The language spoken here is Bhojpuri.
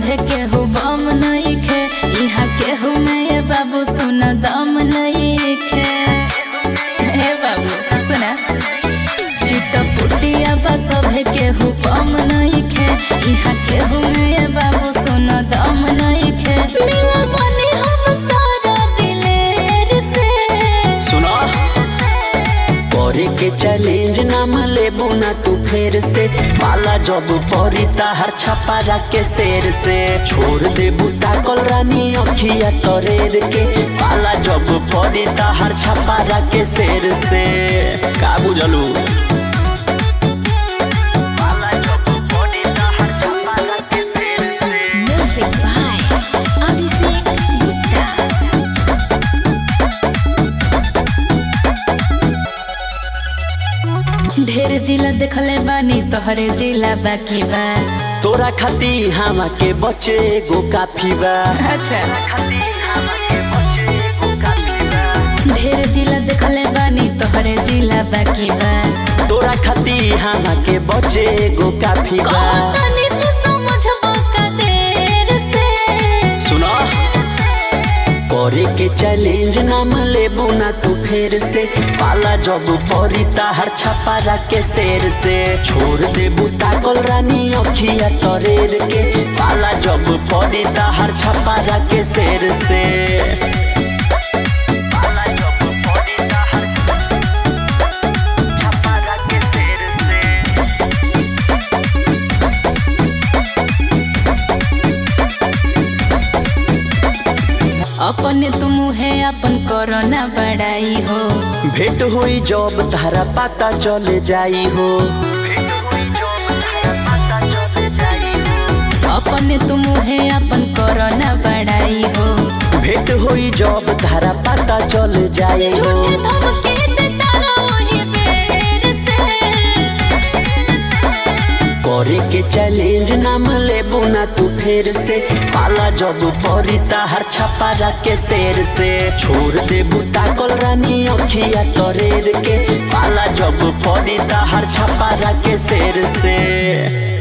सभे केहू बम नइखे इहा केहू में ये बाबू सुना दम नइखे हे बाबू सुना चिटपुटिया बा सभे केहू बम नइखे इहा केहू में ये बाबू सुना दम नइखे मिलल बनी हम सारा दिलेर से सुनो करे के चैलेंज नाम लेबू ना तू फेर से पाला जब परी ताहर छपारा के शेर से छोड़ देबू ताकल रानी अखिया तरेर के पाला जब परी ताहर छपारा के शेर से का बुझलू पाला जब परी ताहर छपारा के शेर से Music by Abhishek Gupta. ढेर जिला देखले बानी तोहरे जिला बाकी बा तोरा खाती हमा के बचे गो काफी बा अच्छा खाती हमा के बचे गो काफी बा ढेर जिला देखले बानी तोहरे जिला बाकी बा तोरा खाती हमा के बचे गो काफी बा कहतानी तू समझबो का देर से सुनो करे के चैलेंज नाम लेबू ना तू फेर से पाला जब परी ताहर छपारा के शेर से छोड़ देबू ताकल रानी अखिया तरेर के पाला जब परी ताहर छपारा के शेर से पाला जब परी ताहर छपारा के शेर से अपने तुम है अपन कोरोना बड़ाई हो भेंट हुई जब तारा पता चले जाई हो अपने तुम है अपन कोरोना बड़ाई हो भेंट हुई जब तारा पता चले जाई हो झूठे धमके देता रहो बेर से करे के चैलेंज नाम लेबू ना तू फेर से पाला जब परी ताहर छपारा के शेर से छोड़ देबू ताकल रानी अखिया तरेर के पाला जब परी ताहर छपारा के शेर से